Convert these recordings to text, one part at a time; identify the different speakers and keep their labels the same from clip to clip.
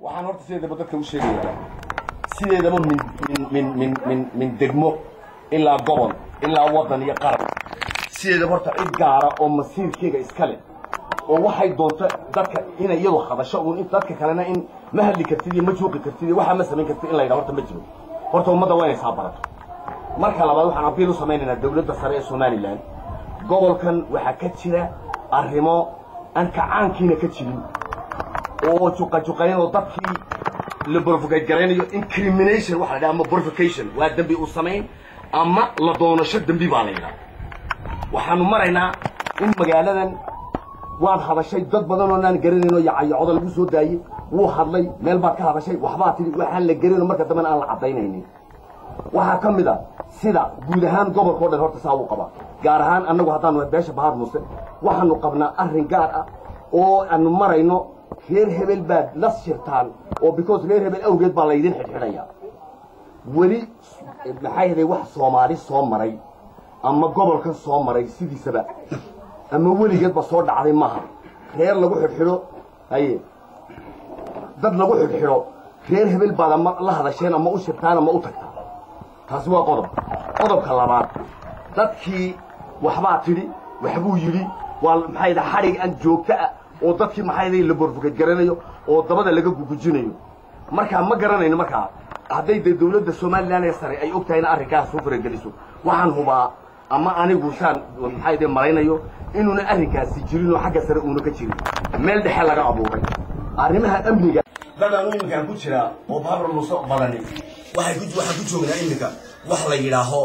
Speaker 1: waxaan horta sideedaba dadka u sheegayaa sideedaba min min min min min min degmo ilaa gobol ilaa waddan iyo qaran sideedaba horta cid gaara oo masiirkeyga iska leh oo waxay doonto dadka inay iyadu hadasho uun in dadka kalena in ma hadli kartid iyo ma juuqi kartid iyo waxaa ma samayn kartid in la yidhaha horta ma jiro horta ummadda waa inay saa barato marka labaad waxaan abiil u samaynaynaa dawladda sare ee somalilan gobolkan waxaa ka jira arrimo aan kacaankiina ka jirin oo juqajuqayn oo dadkii la borfocate garaynayo incrimination waxa la dhaha ama borfication waa dembi uu samayn ama la doonasho dembi baa la yidhaha waxaanu maraynaa in magaaladan waad hadashay dad badan oo naan garanayno yacayacoda lagu soo daayey wuu hadlay meel baad ka hadashay waxbaa tidhi waxaan la garanayno marka dambena aan la caddaynaynin waxaa ka mid a sida guud ahaan gobolka o dhan horta saa uu qabaa gaar ahaan annagu haddaanu beesha bahar muuse waxaanu qabnaa arrin gaar ah oo aanu marayno reer hebel baad la shirtaan oo because reer hebel awgeed baa laydin xidhxidhayaa weli maxay haday wax soomaali soo maray ama gobolkan soo maray sidiisaba ama weligeedba soo dhacday maaha reer lagu xidhxidho haye dad lagu xidhxidho reer hebel baad ama la hadasheen ama u shirtaan ama u tagtaan taasi waa qodob qodobka labaad dadkii waxbaa tidhi waxbuu yidhi waa maxay da xadhig aan joogto ah oo dadkii maxay da la borfukad garanayo oo dabada laga gugujinayo markaa ma garanayno markaa hadday dee dawladda somalilan ee sare ay og tahay in arrinkaas soo farageliso waxaan hubaa ama anigu saan maxay de malaynayo inuuna arrinkaasi jirin oo xagga sare uuna ka jirin meel dhexe laga abuuray arrimaha amniga dadaan iminkaan ku jiraa oo babar muuse badani waxay ku waxaan ku joognaa iminka wax la yidhaaho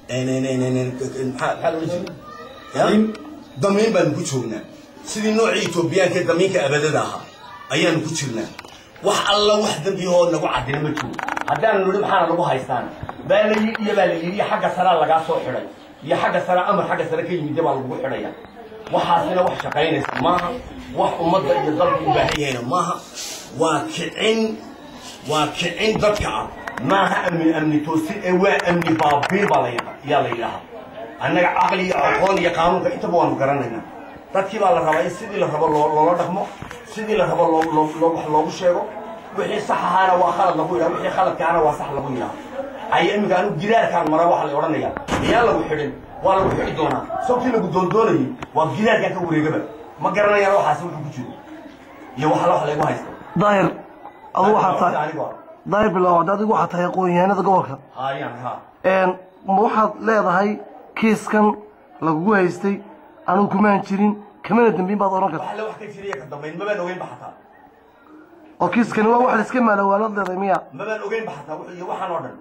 Speaker 1: maxaa loo jeeda damiin baanu ku joognaa sidii noocii etoobiyaanka ee damiinka abadada ahaa ayaanu ku jirnaa wax alla wax dembiyahoo nagu caddina ma jiro haddaanu nidhi maxaana lagu haystaan baa la yidhi iyo baa la yidhi xagga saraa lagaa soo xidhay iyo xagga sare amar xagga sare ka yimidda baa lagugu xidhaya waxaasina wax shaqaynaysa maaha wax ummadda iyo dalku u baahan yahayna maaha waa kicin waa kicin dadka ah maaha amni amni toosin ee waa amni baabiir baa yaa la yidhaahaa annaga caqli iyo aqoon iyo qaanuunka intaba waanu garanaynaa dadkii baa la rabaa in sidii la rabo loola dhaqmo sidii la rabo wax loogu sheego wixii sax ahaana waa khalad lagu yidhaha wixii khaladkaana waa sax lagu yidhaha aya iminka anigu gidaarkaan mara waxa la odhanayaa miyaan lagu xidhin waa lagu xidhi doonaa sababtii lagu doondoonayay waa gidaarkaan ka wareegaba ma garanayaan waxaasi wuxuu ku jiro iyo wax alla wax laygu haysta
Speaker 2: daahir adu waxaa tahay daahir bilaw hadda adigu waxaa tahay aqoon-yahanada gobolka
Speaker 1: hayaan ha
Speaker 2: ma waxaad leedahay kiiskan lagugu haystay anigu kumaan jirin kamana dambiin baad odhan karta
Speaker 1: wax alle wax ka jiriya ka dambayn mabaan ogeynba xataa
Speaker 2: oo kiiskani waa wax la iska maalawaalaad leedahay miya
Speaker 1: mabaan ogeynba xataa wuxuu iyo waxaan oo dhan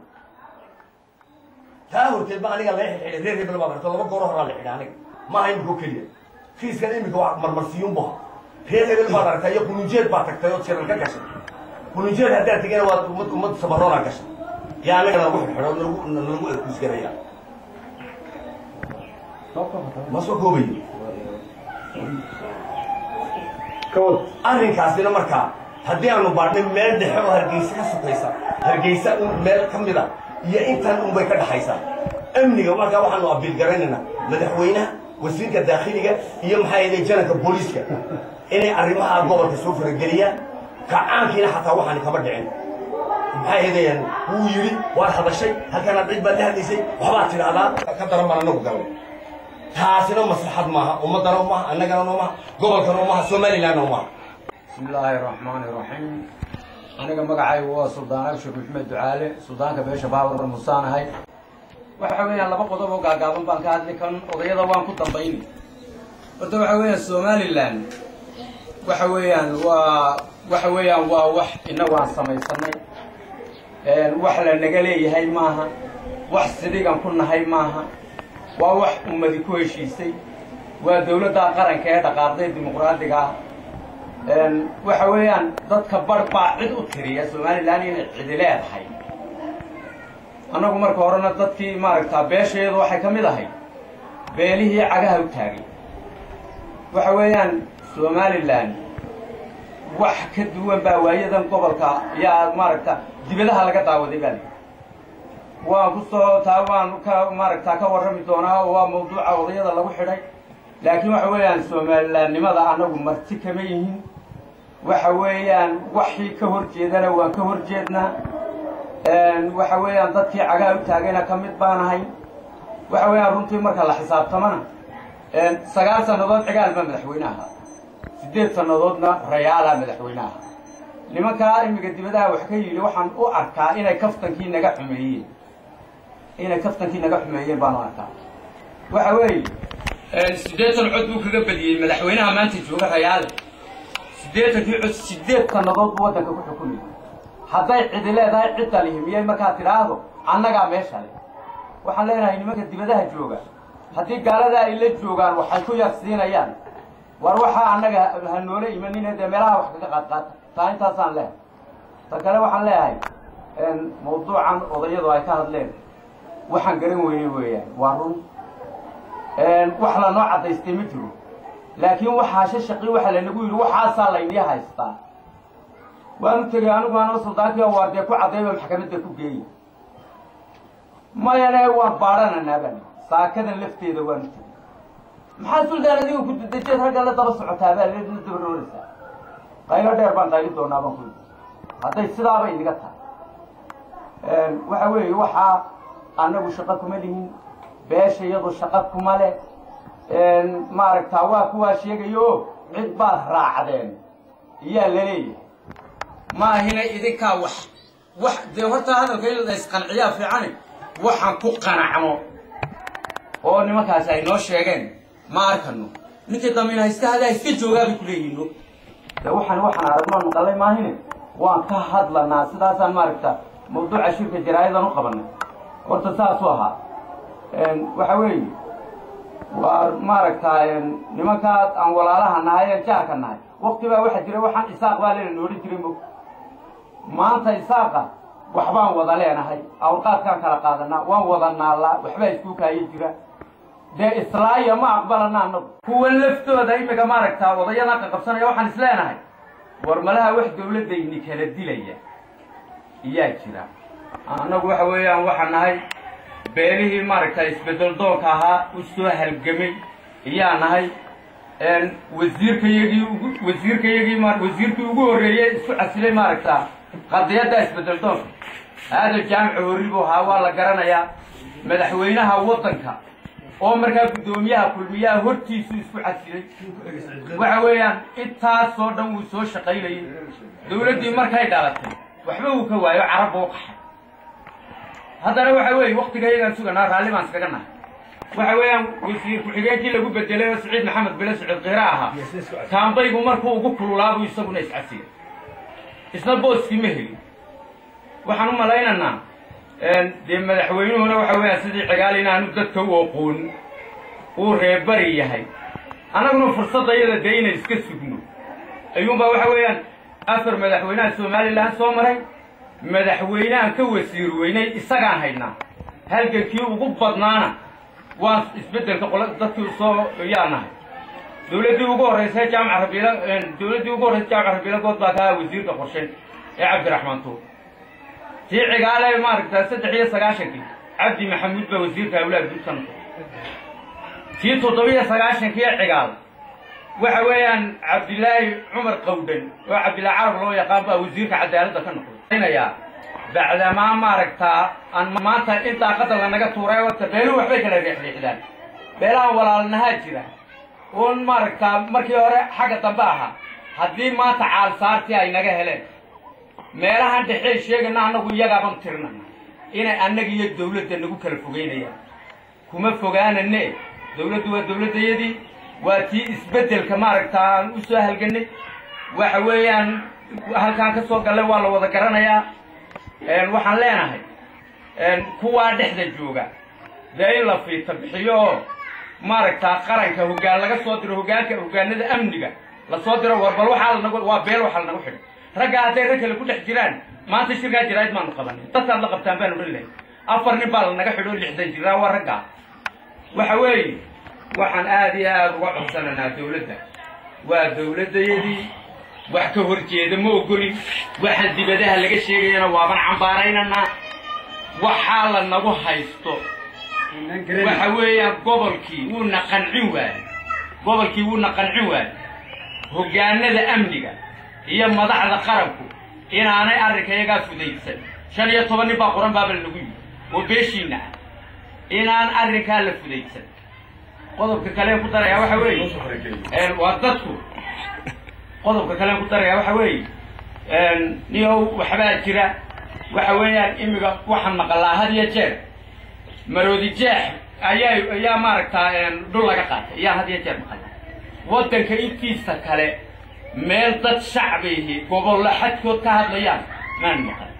Speaker 1: taa horteed ba aniga laga xidhay reer hebel baad aragto laba goor horaa la xidhay aniga maaha imika oo keliya kiiskan imika waa marmarsiyuun buha reer hebel baad aragtay iyo kununjeed baad tagtay oo jiran ka gashay kununjeed haddaad tegena waad ummad ummad sabaroonaa gashay yaa anaga lagu xidxidho nalagu nalagu erkuusgaraya ma soo koobayo arrinkaasina markaa haddii aanu baadhnay meel dhexe oo hargeysa ka sukaysa hargeysa un meel ka mid a iyo intan unbay ka dhaxaysaa amniga markaa waxaanu abiil garaynaynaa madaxweynaha wasiirka daakhiliga iyo maxaa yeelay jananka booliiska inay arrimaha gobolka soo farageliyaan kacaankiina xataa waxaani kama dhicin maxaa yeelayaan wuu yidhi waad hadashay halkanaad cid baad la hadlaysay waxbaad tidhahdaa ka daran baan anagu galay taasina maslaxad maaha ummaddana umaha annagana umaha gobolkana umaha somalilandna umaha
Speaker 3: بسم الله الرحمن الرحيم aniga magacaygu waa suldaan abshir maxmed ducaale suldaanka beesha baawar musaanahay waxa weeyaan laba qodob oo gaagaaban baan ka hadli kan odayada waan ku dambayni horta waxa weeyaan somaliland waxa weeyaan waa waxa weeyaan waa wax inagu aan samaysanay wax la naga leeyahay maaha wax sidigan ku nahay maaha waa wax ummadi ku heshiisay waa dawladda qaranka ee dhaqaaqday dimuqraadiga ah waxa weeyaan dadka bar baa cid u tiriya somalilan inay cidi leedahay annagu marka horena dadkii maaragtaa beesheedu waxay ka mid ahay beelihii cagaha u taagay waxa weeyaan somalilan wax ka duwan baa waayadan gobolka yaa maaragta dibadaha laga daawaday baa lii waan ku soo taa waan ka maaragtaa ka warrami doonaa oo waa mawduuca odayada lagu xidhay laakiin waxa weeyaan somalilandnimada annagu marti kama yihin waxa weeyaan waxii ka hor jeedana waan ka hor jeednaa waxa weeyaan dadkii cagaa u taagayna ka mid baanahay waxa weeyaan runtii marka la xisaabtamana sagaal sannadood cigaal baa madaxweyne ahaa siddeed sannadoodna rayaalaa madaxweyne ahaa nimankaa imiga dibadaha wax ka yidhi waxaan u arkaa inay kaftankii naga xumeeyeen inay kaftankii naga xumeeyeen baan u arkaa waxa weeye siddeetan cod buu kaga badiyey madaxweynaha maanta jooga rayaale siddeetankii cod siddeed sannadood buu waddanka ku xukumayay hadday cidi leedahay cidda lihi miyay markaa tidhaahdo annagaa meesha le waxaan leenahay nimanka dibadaha jooga haddii gaalada ay la joogaan waxay ku yarsiinayaan war waxaa annaga ha noola imanine dee meelaha wax kaga qaadqaata taa intaasaan leehay ta kale waxaan leeyahay mawduucan odayadu ay ka hadleen waxaan garan weyne weeyaan waa run wax lanoo caddaystay ma jiro laakiin waxaa shashaqii waxa lanagu yidhi waxaasaa laynii haystaa waanu tegey anigu anoo suldaankii waar dee ku caddayba maxkamadda ku geeya mayane waan baadhananaa baan saakadan lafteeda waanu tegey maxaa suldaan adiga ku dadejeed ragga la daba socotaa baa la daba rooraysaa qaylo dheer baan qayli doonaa baan ku yidhi hadday sidaaba idiga tahay waxa weeye waxaa annagu shaqo kuma lihin beesha iyadu shaqo kuma leh maaragtaa waa kuwaa sheegayo cid baad raacdeen iyaa la leeyahay maahina idinkaa wax wax dee horta hadalka in la isqanciyaa fiicani waxaan ku qanacno oo nimankaasi ay noo sheegeen ma arkano ninkii damiin haysta hadaa iska joogaa bay kuleeyihiin de waxaan waxaan aragnoon maqalay maahine waan ka hadlanaa sidaasaan maaragta mawduuca shirka jaraayadan u qabanay horta saasuu ahaa waxa weeye waa maaragtaa nimankaa aan walaalaha nahay ee jaarka nahay wakti baa waxaa jira waxaan isaaq baa leena noodhan jiray mog maanta isaaqa waxbaan wada leenahay awrqaadkaan kala qaadanaa waan wada naallaa waxbaa isku kaayo jira dee islaaya ma aqbalana anagu kuwan laftooda imika maaragtaa odayadan qaqabsanaya waxaan is leenahay war malaha wax dawladdayni kala dilaya iyaa jira annagu waxa weeyaan waxaan nahay beelihii maaragta isbedel doonka ahaa u soo halgamay iyaa nahay wasiirkayagii ugu wasiirkayagii ma wasiirkii ugu horreeyey isku casilay maaragta qadiyadda isbedel doonka aada jaamica horri buu ahaa waa la garanayaa madaxweynaha waddanka oo markaa guddoomiyaha kulmiyaha hortiisu isku casilay waxa weeyaan intaasoo dhan wuu soo shaqaynayay dawladdii markay dhalatay waxba uu ka waayo carab buu qaxay haddana waxa weeye waktiga iyagaan suganaa raalli baan iskaga nahay waxa weeyaan wasiir ku-xigeenkii lagu bedelay oo siciid maxamed bele siciid kiira ahaa taambaygu markuu ugu kululaabuu isaguna iscasiyay isna booskii ma helin waxaan u malaynaynaa dee madaxweynuhuna waxa weeyaan sidii cigaal inaanu dadka u oqoon uu reebari yahay annaguna fursadda iyada dee inay iska sugno ayuunbaa waxa weeyaan afar madaxweynaha somalilan soo maray madaxweynehan ka wasiir weynay isagaan haynaa halgankii ugu badnaana waan isbeddelka qolo dadkii soo yaa nahay dawladdii ugu horraysa jaamaca rabiila dawladdii ugu horraysa jaamaca rabiila good baa ka wasiirka qorshen ee cabdiraxmaan tuur tii cigaale maaragta saddex iyo sagaashankii cabdi maxamuud baa wasiirka awlaad guud ka noqday tii toddobiyo sagaashankii ee cigaal waxa weeyaan cabdilaahi cumar qawdhan oo cabdillaahi carab loo yaqaan baa wasiirka cadaaladda ka noqday bacdamaa maaragtaa aan maanta in daaqada lanaga tuuray wata beeluhu waxbay kala riixriixdaan beelahan walaalnahaa jira uun maaragtaa markii hore xagga dambe ahaa haddii maanta caalsaartii ay naga heleen meelahan dhexey sheegana annagu iyagaaban tirnana inay annaga iyo dawladda nagu kala fogeynayaan kuma fogaanane dawladdu waa dawladdayadii waa tii isbeddelka maaragtaa aan u soo halganay waxa weeyaan halkaan ka soo gallay waa la wada garanayaa waxaan leenahay kuwaa dhexda jooga dee in la fiita bixiyo oo maaragtaa qaranka hoggaan laga soo diro hoggaanka hoggaanada amniga lasoo diro war bal waxaa lanagu waa beel waxaa lanagu xidhay raggaa hadday rag kale ku dhex jiraan maanta shirkaa jiraayid maanu qabanin dadkaad la qabtaan baan odhan lahay afar nin baa lanaga xidho lixdan jiraa waa raggaa waxa weeye waxaan aada iyo aada uga codsananaa dawladda waa dawladdayadii wax ka hor jeeda ma ogolin waxaan dibadaha laga sheegayana waaban cambaaraynanaa waxaa la nagu haysto waxa weeyaan gobolkii wuuna qancin waayey gobolkii wuuna qancin waayey hoggaanada amniga iyo madaxda qaranku inaanay arrinka iyagaa fudaysan shan iyo toban nin baa qoran baaba lagu yidhi oo beeshiina ah inaan arrinkaa la fudaysan qodobka kale ku darayaa waxa weeye waa dadku qodobka kale ku darayaa waxa weeye niyow waxbaa jira waxa weeyaan imiga waxaan maqalaa had iyo jeer maroodi jeex ayaa ayaa maaragtaa dhul laga qaatay ayaan had iyo jeer maqalaa waddanka intiisa kale meel dad shacbihi gobollo xadkood ka hadlayaan maan maqal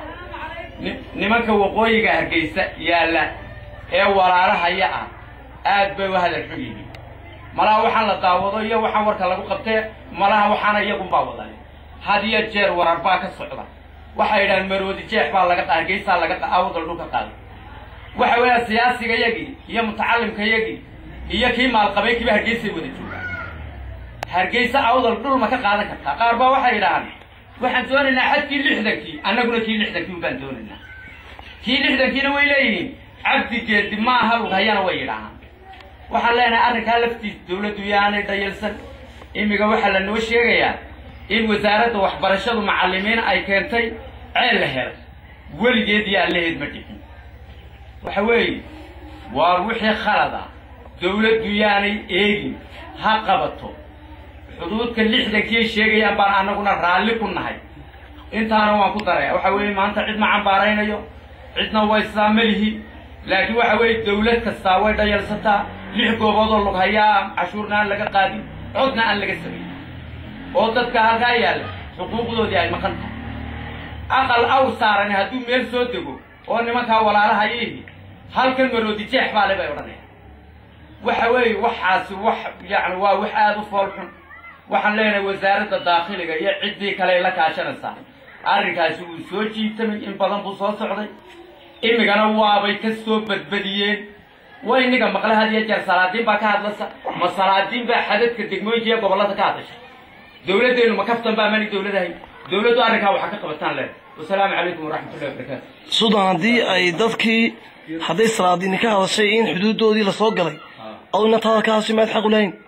Speaker 3: nimanka waqooyiga hargeysa yaalla ee walaalahaya ah aad bay u hadal xun yihiin malaha waxaan la daawado iyo waxaan warka lagu qabtee malaha waxaana iyagunbaa wadale had iyo jeer warar baa ka socda waxay yidhahaan maroodi jeex baa laga hargeysaa laga awadal dhulka qaaday waxa weeyaa siyaasiga yagii iyo mutacalimka yagii iyo kii maalqabeynkiiba hargeysay wada joogaan hargeysa awdal dhul ma ka qaadan kartaa qaar baa waxay yidhahaan waxaan doonaynaa xadkii lixdankii annaguna kii lixdankii ubaan doonaynaa kii lixdankiina way leeyihiin cabdi geedi ma aha lughayana way yidhaahaan waxaan leenahay arrinkaa laftiis dawladdu yaanay dhayalsan imiga waxaa la noo sheegayaa in wasaaradda waxbarashadu macallimiin ay keentay ceel la helay weligeed iyo allaheed ma dhicin waxa weeye waa wixii khalad ah dawladdu yaanay eegin ha qabato xuduudka lixdankii sheegayaan baan annaguna raalli ku nahay intaana waan ku daraya waxa weeye maanta cid ma cambaaraynayo cidna way saamalihi laakiin waxa weeye dawlad kastaa way dhayalsataa lix gooboodoo lughayaa cashuurna aan laga qaadin codna aan laga samayn oo dadka halkaa yaalla xuquuqdoodii ay maqan tahay aqal aw saarani hadduu meel soo dego oo nimankaa walaalahayihi halkan maroodi jeex baa le bay odhanaya waxa weeye waxaasi wax yani waa wax aada u fool xun waxaan leenahay wasaaradda daakhiliga iyo ciddii kale ay la kaashanaysaa arrinkaasi wuu soo jiitamay in badan buu soo socday imigana waabay ka soo badbadiyeen way niga maqle had iyo jeer salaadiin baa ka hadlasa ma salaadiin baa xadadka degmooyinka iyo gobollada ka hadashay dawladdeenu ma kaftan baa mani dawladahay dawladdu arrinkaa waxa ka qabataan leh wasalaamu calaykum waraxmatullahi wabarakaatu
Speaker 2: sudan haddii ay dadkii hadday salaadiini ka hadashay in xuduuddoodii lasoo galay aduna taada ka hadashay maad xaq u lahayn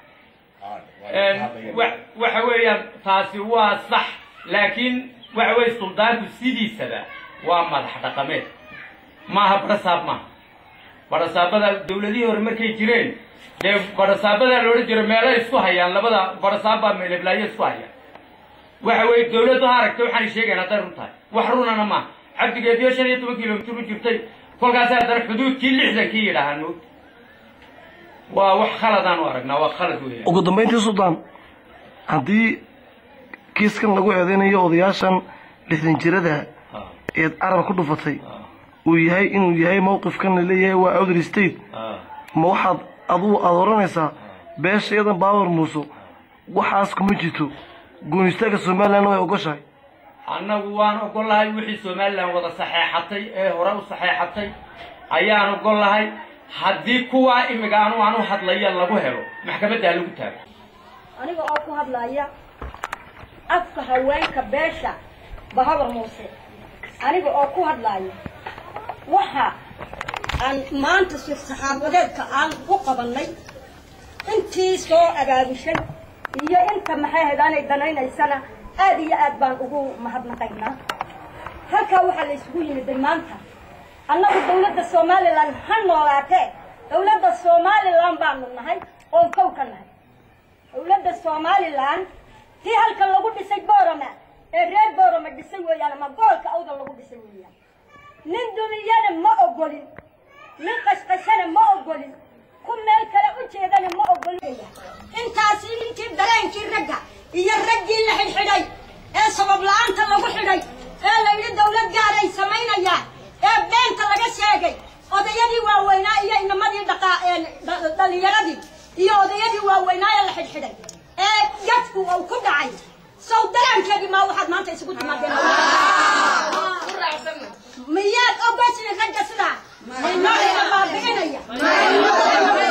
Speaker 3: waxa weeyaan taasi waa sax laakiin waxa weeye suldaanku sidiisaba waa madax dhaqameed maaha barasaab maaha barasaabada dawladihii hore markay jireen dee barasaabadaa la odhan jira meelay isku hayaan labada barasaab baa meeleblaayo isku hayaan waxa weeye dawladdu ha aragtay waxaanay sheegayan hadday run tahay wax runana maaha cabdigeediyo shan iyo toban kilomitir u jirtay kolkaasi haddana xuduudkii lixdankii yidhaahaan moogta waa wax khaladaan u aragnaa waa khalad weeyaan
Speaker 2: ugu dambayntii suldaan haddii kiiskan lagu eedeynayo odayaashan lixdan jirada eed carab ku dhufatay uu yahay inuu yahay mawqifkan la leeyahay waa outer state ma waxaad aduu aada odhanaysaa beesha iyadan baawar muuso waxaas kuma jirto goonistaagga somalilandna way ogoshahay
Speaker 3: annagu waan ogollahay wixii somalilan wada saxeexatay ee hore u saxeexatay ayaan ogollahay haddii kuwaa imiga anu anu hadlaya lagu helo maxkamadda ha lagu taago
Speaker 4: aniga oo ku hadlaya afka haweenka beesha bahabar muuse aniga oo ku hadlaya waxa aan maanta si saxaafadeedka aan u qabannay intii soo abaabushay iyo inta maxay ahayd aanay danaynaysana aad iyo aad baan ugu mahadnaqaynaa halkaa waxaa la isugu yimiday maanta annagu dawladda somalilan ha noolaatee dawladda somalilan baanu nahay oon kow ka nahay dawladda somalilan tii halkan lagu dhisay borama ee reer borama dhisay weeyaan ama goolka awda lagu dhisay weeyaan nin dumiyana ma ogolin nin qashqashana ma ogolin ku meel kale u jeedana ma ogolin intaasi intii dareenkii ragga iyo raggii la xidhxidhay ee sabab la-aanta lagu xidhay ee la yidhi dawlad gaaray samaynayaan ee beenta laga sheegay odayadii waaweynaa iyo inamadii dhaqa dhalinyaradii iyo odayadii waaweynaa ee la xidhxidhay ee jadku uu ku dhacay sow daraankeedii maa waxaad maanta isugu timaadeen miyaad ogoshin ragga sidaa inoo ina baabi'inaya